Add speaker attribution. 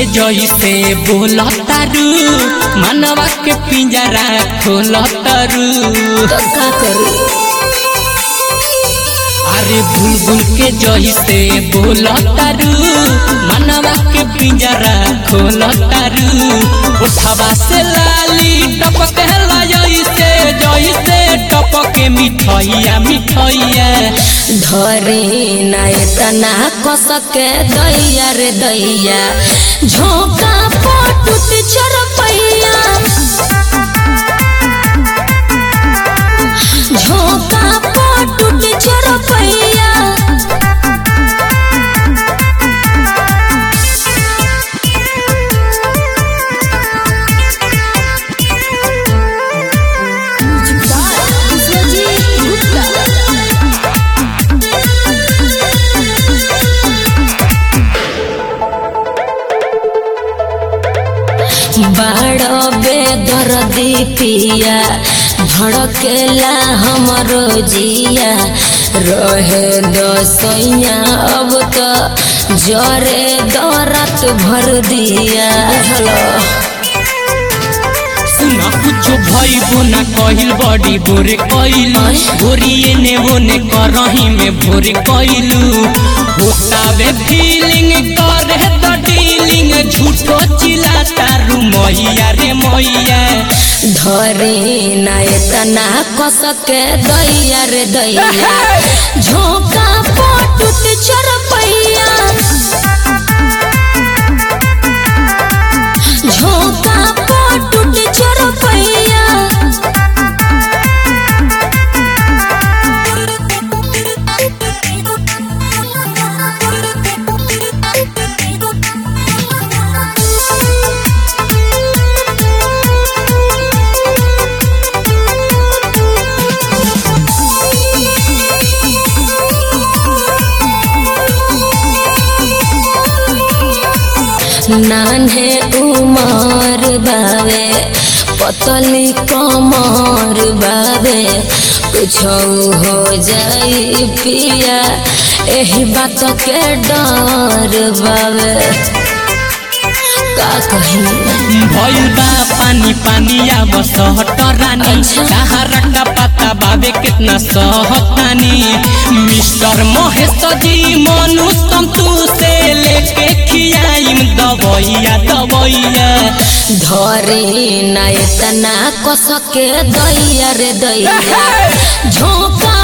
Speaker 1: जैसे बोलतारू मनवा के पिंजरा खोलतारू
Speaker 2: तो का करू
Speaker 1: अरे बुलबुल के जैसे बोलतारू मनवा के पिंजरा खोलतारू उठावा से लाली टपक जैसे जैसे टपके मिठैया मिठैया
Speaker 2: धरे नाय तना कसके दैया रे दैया झोंका पटुत चरपैया झोंका पटुत चरपैया बाड़ो बेदर्दी पिया धड़केला हमरो जिया रहे दसैया अब तो जरे दरत भर दिया हेलो
Speaker 1: सुना कुछो भइबो ना कहिल बड़ी बोरे कइलू गोरिए ने ओने करही में भोरे कइलू होतावे फीलिंग करे त डीलिंग झूठो चिला तारू मैया रे मैया
Speaker 2: धरे नाय तना कसके दैया रे दैया झोंका पटुत चरपैया झोंका पटुत चरपैया नान्हे उमर बावे पतली कमर बावे कुछ हो जाई पिया एही बात के डर बावे का कही
Speaker 1: भइल बा पानी पानी आब सहट रानी
Speaker 2: अच्छा।
Speaker 1: सहारा का पता बाबे कितना सहतानी मिस्टर महेश जी मनु तू से लेके खियाइम दवैया दवैया
Speaker 2: धरे नाय तना कसके दैया रे दैया झोंका